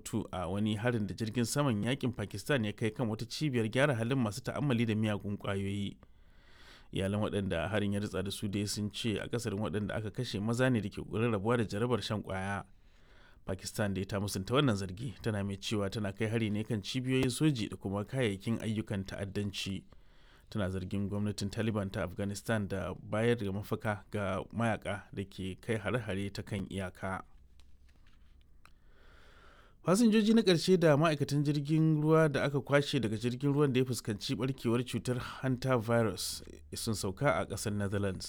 mutu a wani harin da jirgin saman yakin pakistan ya kai kan wata cibiyar gyara halin masu ta'ammali da miyagun kwayoyi iyalan waɗanda harin ya ritsa da su dai sun ce akasarin waɗanda aka kashe maza ne da ke ƙoƙarin rabuwa da jarabar shan kwaya pakistan da ta musanta wannan zargi tana mai cewa tana kai hari ne kan cibiyoyin soji da kuma kayayyakin ayyukan ta'addanci tana zargin gwamnatin taliban ta afghanistan da bayar da mafaka ga mayaka da ke kai hare-hare ta kan iyaka fasinjoji na ƙarshe da ma'aikatan jirgin ruwa da aka kwashe daga jirgin ruwan da ya fuskanci barkewar cutar hanta virus sun sauka a ƙasar netherlands